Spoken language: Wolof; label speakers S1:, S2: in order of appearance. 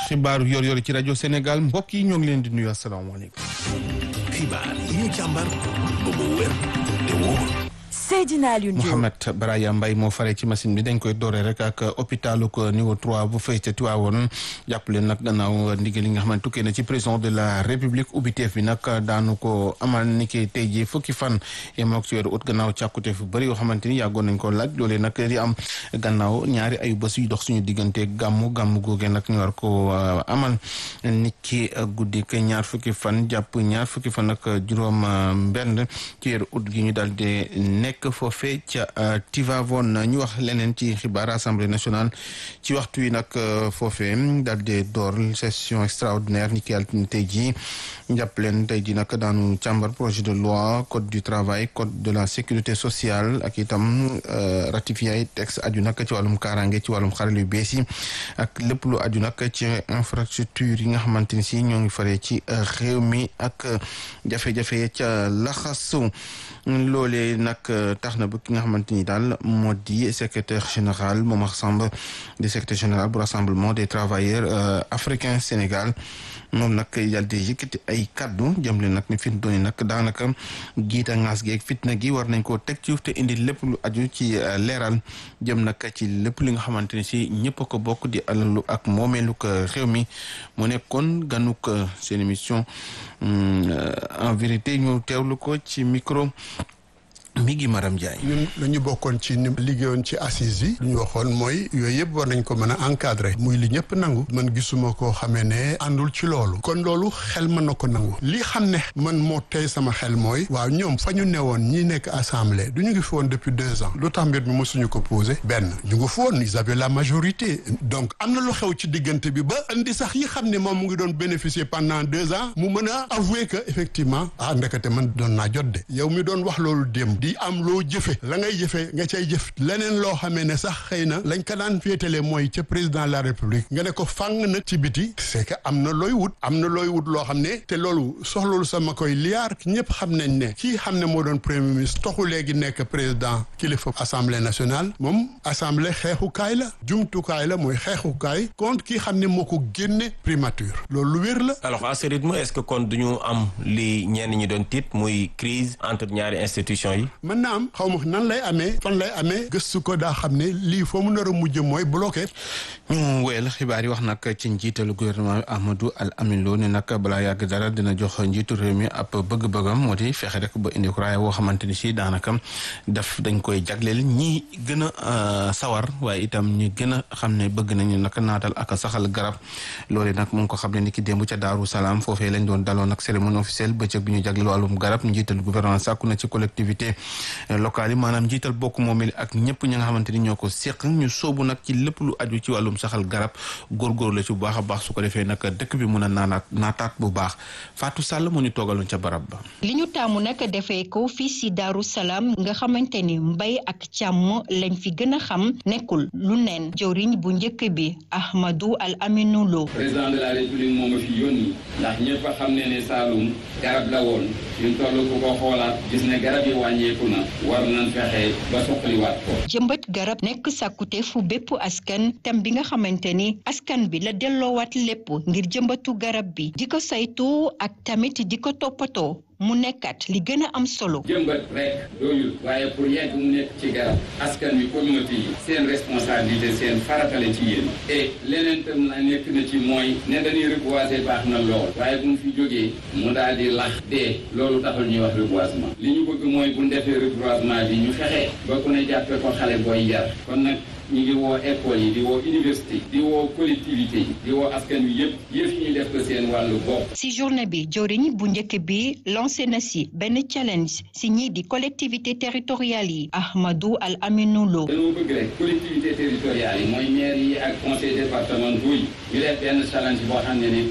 S1: xibaaru yor yor ci rajo Sénégal mbokk yi ñoo ngi leen di nuyu asalaamaaleykum.
S2: xibaar yi ñu càmbar ba mu wér te wóor.
S3: Seydina Alioune Diop
S1: Mouhamed Baraya Mbaye moo fare ci machine bi dañ koy dooree rek ak hôpitalu ko niveau 3 bu fay ca Tiwaawoon jàppale nag gannaaw ndigal li nga xam ne tukkee na ci président de la république ubbiteef bi nag daanu ko amal ni ki tey jii fukki fan yemook ci weeru ut gannaaw càkkuteef fu bëri yoo xamante ni yàggoon nañ ko laaj loolee nag di am gannaaw ñaari ayu bés yu dox suñu diggante gàmmu gàmmu googee nag ñu war ko amal nit ki guddi ke ñaar fukki fan jàpp ñaar fukki fan ak juróom benn ci weeru ut gi ñu daal di nekk foofee ca Tivaouane ñu wax leneen ci xibaar assemblée nationale ci waxtu yi nag foofee daal di door session extraordinaire ni ki altine tey jii jàpp leen tey jii nag daanu càmbar projet de loi code du travail code de la sécurité sociale ak itam ratifié ay texte aju nag ci wàllum kaaraange ci wàllum xarale yu bees yi ak lépp lu aju nag ci infrastructure yi nga xamante ni si ñoo ngi faree ci réew mi ak jafe-jafe ca laxasu loolee nag tax na ba ki nga xamante ni daal moo di secrétaire général Momar Samb di secrétaire général bu rassemblement des travailleurs africains Sénégal moom nag yàlla di yëkkati ay kaddu jëm leen nag ni fi mu doon nag daanaka giita ngaas geeg fitna gi war nañ koo teg ci te indi lépp lu aju ci leeral jëm nag ci lépp li nga xamante ne si ñëpp a ko bokk di alalu ak moomeelu ko réew mi mu nekkoon ganuk seen émission en vérité ñu teewlu ko ci micro. mi ngi Maram Ndiaye.
S4: ñun dañu bokkoon ci ni liggéeyoon ci assises yi. li ñu waxoon mooy yooyu yëpp war nañ ko mën a encadrer. muy li ñëpp nangu. man gisuma koo xamee ne àndul ci loolu. kon loolu xel mën na ko nangu. li xam ne man moo tey sama xel mooy. waaw ñoom fa ñu newoon ñi nekk assemblée du ñu ngi fi woon depuis deux ans. lu tax mbir mi mosuñu ko posé. benn ñu ngi fi woon ils avaient la majorité. donc am na lu xew ci diggante bi ba indi sax yi xam ne moom mu ngi doon bénéficier pendant deux ans. mu mën a avouer que effectivement. ah ndekete man doon naa jot de. yow mi doon wax loolu démb. di am loo jëfe la ngay jëfe nga cay jëf leneen loo xamee ne sax xëy na lañ ko daan féetale mooy ca président de la république nga ne ko fàng nag ci biti c'est que am na looy wut am na looy wut loo xam ne te loolu soxloolu sama koy liyaar ñëpp xam nañ ne kii xam ne moo doon premier ministre toxu léegi nekk président kilifa assemblée nationale moom assemblée xeexukaay la jumtukaay la mooy xeexukaay contre kii xam ne moo ko génne primature loolu lu wér la
S5: alors à ce rythme est-ce que kon duñu am li ñenn ñi doon tiit muy crise entre ñaari institutions yi
S4: mën na am xaw ma nan lay amee fan lay amee gëstu ko daa xam ne lii foo mu nar a mujj mooy bloqué.
S1: ñu wéyal xibaar yi wax nag ci njiitalu gouvernement Amadou Al Amin Lo ne nag balaa yàgg dara dina jox njiitu réew mi ab bëgg-bëggam moo di fexe rek ba indi ko raaya woo xamante ni si daanaka daf dañ koy jagleel ñi gën a sawar waaye itam ñi gën a xam ne bëgg nañu nag naatal ak saxal garab loolu nag mu ngi ko xam ne ni ki démb ca Daaru Salaam foofee lañ doon daloon ak cérémonie officielle bëccëg bi ñu jagleel wàllum garab njiitalu gouvernement sàkku na ci collectivité locales yi maanaam njiital bokk moomeel ak ñëpp ñi nga xamante ni ñoo ko seq ñu soobu nag ci lépp lu aju ci wàllum saxal garab góorgóorlu la ci bu baax a baax su ko defee nag dëkk bi mun a naanaat naataat bu baax Fatou Sall mu ñu toogaloon ca barab ba.
S6: li ñu taamu nag defee ko fii si Daaru Salaam nga xamante ni mbay ak càmm lañ fi gën a xam nekkul lu neen jëwriñ bu njëkk bi Ahmadou Al Aminou Lo.
S7: président de la république moo ma fi yónni ndax ñëpp a xam ne ne Saloum garab la woon ñu toll ku ko xoolaat gis ne garab yi wàññeeku na war nañ fexe ba soqaliwaat ko.
S6: jëmbat garab nekk sàkkute fu bépp askan tem bi nga xamante ni askan bi la delloowaat lépp ngir jëmbatu garab bi di ko saytu ak tamit di ko toppatoo mu nekkat li gën a am solo.
S7: jëmbat rek doyul waaye pour yegg mu nekk ci garab askan wi communauté yi seen responsabilité seen faratale ci yéen et leneen tam na nekk na ci mooy ne dañuy reboiser baax na lool waaye bu mu fi jógee mu daal di lax dee loolu taxul ñuy wax reboisement li ñu bëgg mooy bu ñu defee reboisement bi ñu fexe ba ku ne jàppe ko xale booy yar kon nag ñu ngi woo école yi di woo université di woo collectivité yi di woo askan wi yëpp yëf yi ñu def ko seen wàllu bopp.
S6: si journée bi joriñ bu njëkk bi lancé na si benn challenge si ñii di collectivité territoriales yi Ahmadou Al Aminou Lo.
S7: dañoo bëgg rek collectivité territoriales yi mooy maire yi ak conseil départementaux yi ñu def benn challenge boo xam ne ni